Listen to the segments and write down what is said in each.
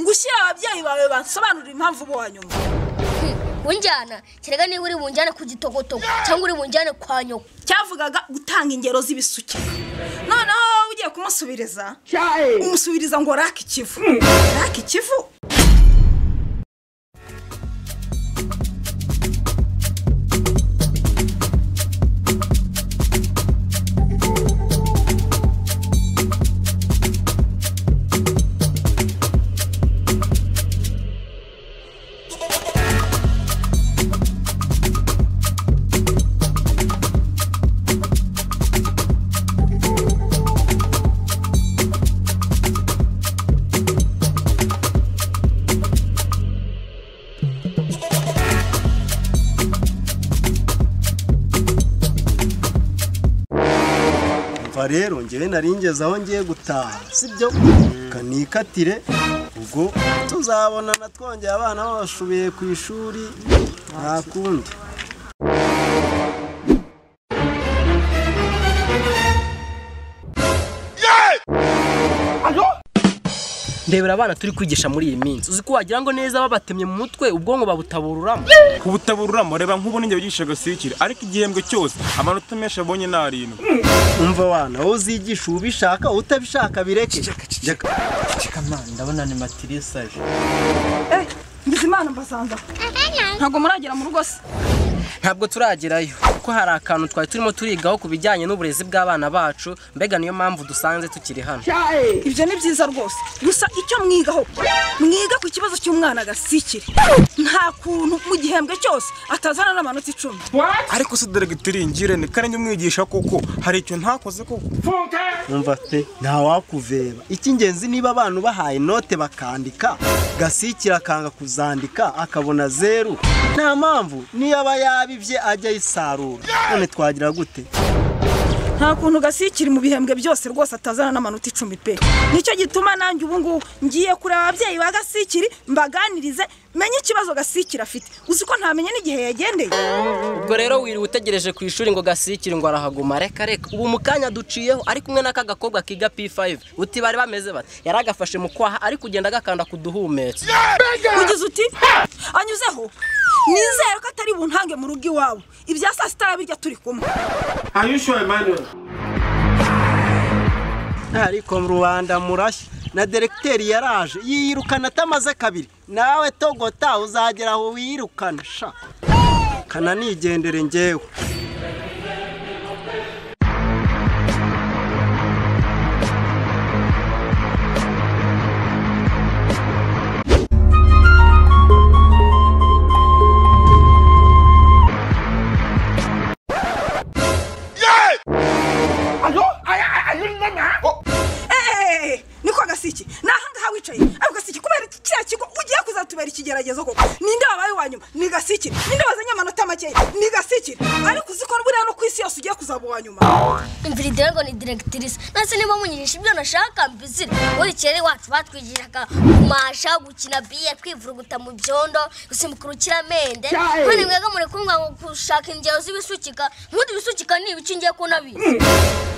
ngushyire ababyeyi bawe basobanurira impamvu bo wanyuma unjyana kerega niba uri bunjyane ku gitogotogo cyangwa uri bunjyane kwa nyoko cyavugaga gutanga ingero z'ibisukika noneho wowe ugiye kumusubiriza umusubiriza ngo rake ikivu rake ikivu umva rero ngewe nari ngeze aho ngiye gutaha sibyo kanikatire ubwo tuzabonana twongeye abana babashubiye ku ishuri nta kundi ndebera abana turi kwigisha muri iyi minsi uzi ko wagira ngo neza babatemye mu mutwe ubwonko babutabururamo ubutabururamo reba nk'ubu n'ingihe wigisha agasirikire ariko igihembwe cyose amanota menshi abonye ni arindwi umva wana wowe uzigisha ubishaka utabishaka bireke ndabona ni matirisi aje ngize imana mbasanga ntabwo muragera mu rugo se ntabwo turagerayo kuko hari akantu twari turimo turigaho ku bijyanye n'uburezi bw'abana bacu mbega niyo mpamvu dusanze tukiri hano ibyo ni byiza rwose gusa icyo mwigaho mwiga ku kibazo cy'umwana agasikire nta kuntu mu gihembwe cyose atazana n'amanota icumi ariko se deregiteri ngire ni kare njye umwigisha kuko hari icyo ntakoze kuko umva pe ntawakuveba icy'ingenzi niba abantu bahaye inote bakandika gasikira akanga kuzandika akabona zeru nta mpamvu niyo aba yabibye ajya ayisarura none twagira gute nta kuntu gasikiri mu bihembwe byose rwose atazana n'amanota icumi pe nicyo gituma nanjye ubu ngubu ngiye kureba ababyeyi ba gasikiri mbaganirize menye ikibazo gasikiri afite uzi ko ntamenye n'igihe yagendeye ubwo rero wiriwe utegereje ku ishuri ngo gasikire ngo arahaguma reka reka ubu mu kanya duciyeho ari kumwe n'aka gakobwa kiga p5 uti bari bameze bati yari agafashe mu kwaha ari kugenda agakanda ku duhumetse ugize uti anyuzeho nizere ko atari buntange mu rugo iwabo ibya saa sita birya turi kumwe ariko rubanda murashya na deregiteri yaraje yiyirukana atamaze kabiri nawe togota uzagera aho wirukana sha kananigendere ngewe eee niko gasiki ni ahangaha wicaye ariko gasiki kubera iki kiriya kigo ugiye kuzatubera ikigeragezo koko ninde wabaye uwa nyuma ni gasiki ninde wazanye amanota makeya ni gasiki ariko uzi ko buriya no ku isi yose ugiye kuzaba uwa nyuma imvura idera ngo ni diregitirisi ndetse niba munyigisha ibyo nashaka mbizire muri kera iwacu batwigishaga kumasha gukina biye kwivuruguta mu byondo gusimbuka urukiramende kandi mwega muri kumva ngo gushaka ingero z'ibisukika nk'undi bisukika ni ibice ngiye ko nabizi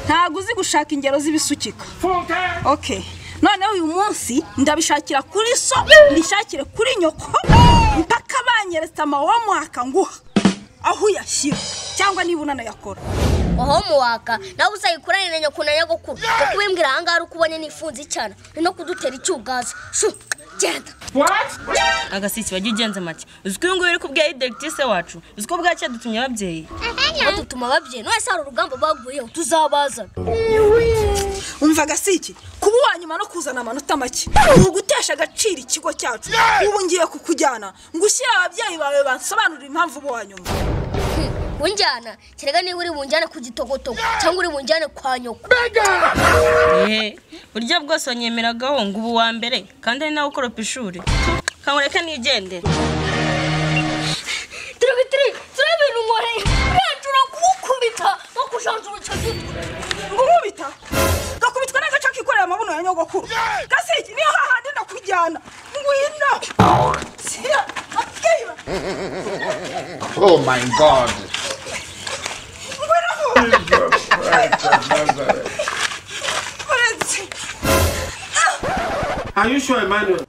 ntabwo uzi gushaka ingero z'ibisukika oke noneho uyu munsi ndabishakira kuri so mbishakire kuri nyoko mpaka banyeretse amawamwaka nguha aho uyashyira cyangwa niba unanayakora aho muwaka nawe uzayikorane na nyoko na nyogokuru kuko ubimbwira ahangaha ari uko ubonye nifunze icyana ni no kudutera icyugaza shu genda agasiki wajya ugenza make uzi ko uyu nguyu uri kubwira deregitise wacu uzi ko bwacya dutumye ababyeyi badutuma ababyeyi none se hari urugamba baguyeho tuzabaza umva gasiki kuba uwa nyuma no kuzana amanota make ni ugutesha agaciro ikigo cyacu ubu ngiye kukujyana ngo ushyire ababyeyi bawe basobanurire impamvu uba uwa nyuma unjyana kerega niba uri bunjyane ku gitogotogo cyangwa uri bunjyane kwa nyoko eee buryo bwose wanyemeragaho ngo ubu wa mbere kandi ari nawe ukoropa ishuri kankureka nigendere turabitiri turabinungore urangura kuwukubita no kujanjura icyo gitwe ngo nkubita gakubitwa n'agace kikorera amabuno ya nyogokuru gasiki niyo hahandi ndakujyana ngwino Sira, ababyeyi ba- Oh my god. ngwino uretse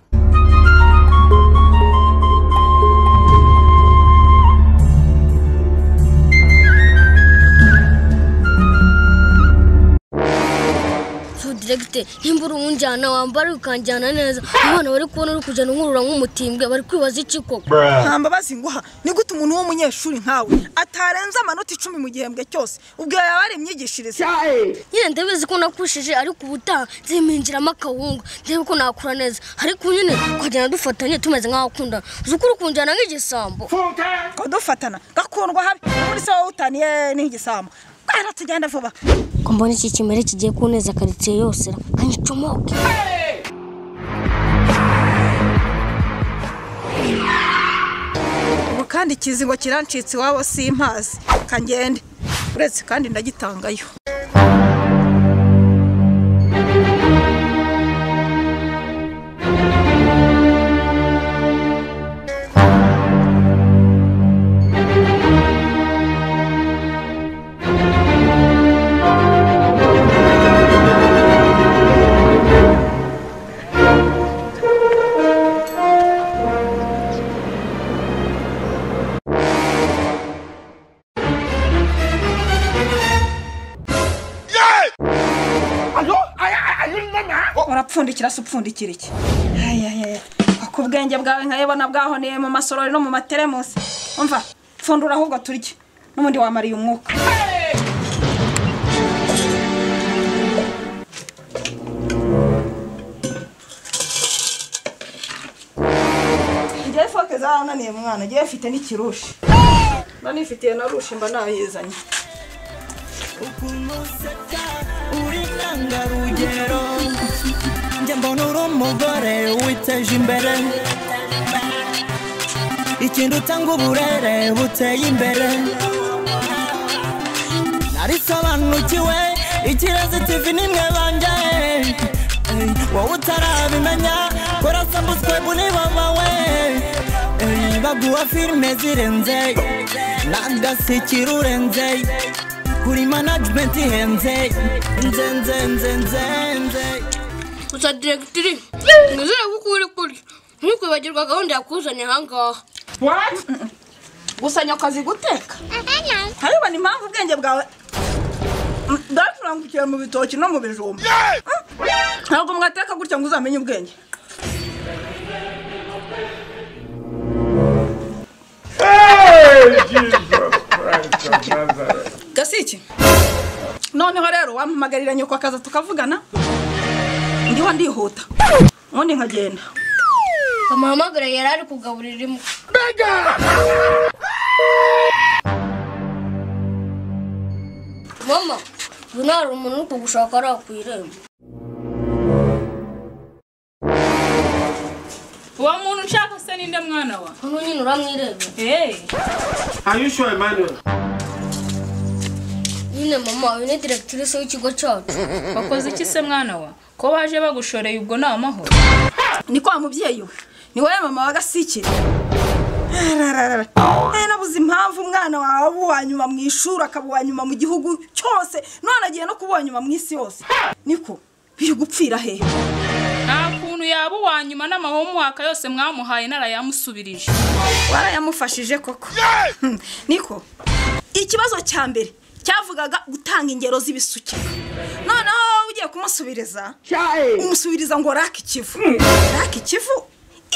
diregiteri nimba uri umunjyana wambara ukanjyana neza abana bari kubona uri kujyana nkurura nk'umutimbwe bari kwibaza iki koko nta mbabazi nguha ni gute umuntu w'umunyeshuri nkawe atarenza amanota icumi mu gihembwe cyose ubwo yaba ari imyigishirize nyine ndabizi ko nakushije ariko ubutaha nziminjiramo akawungu ndebe ko nakura neza ariko nyine twajyana dufatanye tumeze nk'abakundana uzi ukuri ukunjyana nk'igisambo kadufatana gakundwa habi muri se wowe utaniye n'igisambo bwana tugenda vuba ko mbona iki kimere kigiye kuneza karitsiye yose ra, kanyicomoke ubu kandi ikizingo kirancitse iwabo simpazi kangende uretse kandi ndagitangayo urapfundikira se upfundikira iki ayayaya ku bwenge bwawe nkayabona bwahoneye mu masorori no mu materemusi umva pfundura ahubwo turye n'ubundi wamariye umwuka njyewe foke zarananiye mwana njyewe mfite n'ikirushi mba nifitiye na rushi mba nayizanye njye mbona uri umugore witeje imbere ikintu utanga uburere buteye imbere narisobanukiwe ikirezi tv nimwe banjye Ey, wowe utarabimenya korasambutswe buri babawe Ey, baguha filime zirenze n'agasikira urenze kuri management ihenze nze nze nze nze nze gusa diregiteri nizere ko uri kurya ntukwibagirwa gahunda yakuzanye ahangaha gusanya akazi guteka ntarabona impamvu ubwenge bwawe bwacurangukira mu bitoki no mu bijumba ntabwo mwateka gutya ngo uzamenye ubwenge gasiki noneho rero wampamagarira nyoko akaza tukavugana ndiho ndihuta ubundi nkagenda amahamagara yari ari kugaburira imbwa mama ubu nta hari umuntu uri kugushaka ari ku irembo uwo muntu ushaka se ninde mwana wa hano nyine uramwireba hey. nyine mama uyu ni diregitirise w'ikigo cyacu wakoze iki se mwana wa ko baje bagushoreye ubwo ni amahoro ni kwa mubyeyi we ni wowe mama wa gasikire Arararara. Aya nabuze impamvu umwana wawe aba uwa nyuma mu ishuri akaba uwa nyuma mu gihugu cyose none agiye no kuba uwa nyuma mu isi yose niko biri gupfira hehe nta kuntu yaba uwa nyuma n'amahomwaka yose mwamuhaye narayamusubirije warayamufashije koko Hmm, niko ikibazo cya mbere cyavugaga gutanga ingero z'ibisukika noneho wowe ugiye kumusubiriza umusubiriza ngo rake ikivu rake ikivu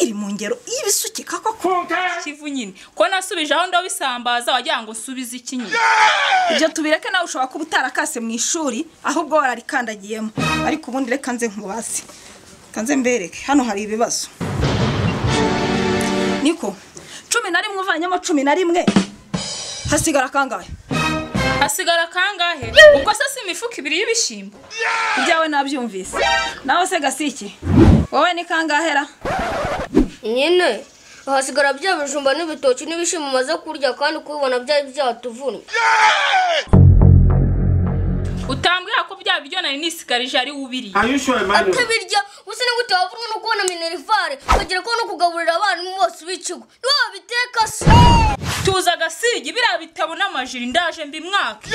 iri mu ngero y'ibisukika koko kivu nyine ko nasubije aho ndabisambaza wagira ngo nsubize iki nyine ibyo tubireke nawe ushobora kuba utarakase mu ishuri ahubwo wararikandagiyemo ariko ubundi reka nze nkubaze reka nze mbereke hano hari ibibazo niko cumi na rimwe uvanyemo cumi na rimwe hasigara kangahe hasigara kangahe ubwo se si imifuka ibiri y'ibishyimbo ibyawe nabyumvise nawe se gasiki wowe ni kangahera nyine hasigara bya bijumba n'ibitoki n'ibishimbo umaze kurya kandi kubibona byari byatuvunnye utambwira ko bya biryo nari nisigarije ari ubiri atabirya gusa ni gute wavunwe no kubona minerivare ukagera ko no kugaburira abarimu bose b'ikigo niwe wabiteka se tuza agasigi biriya bitabo n'amajiri ndaje mbimwaka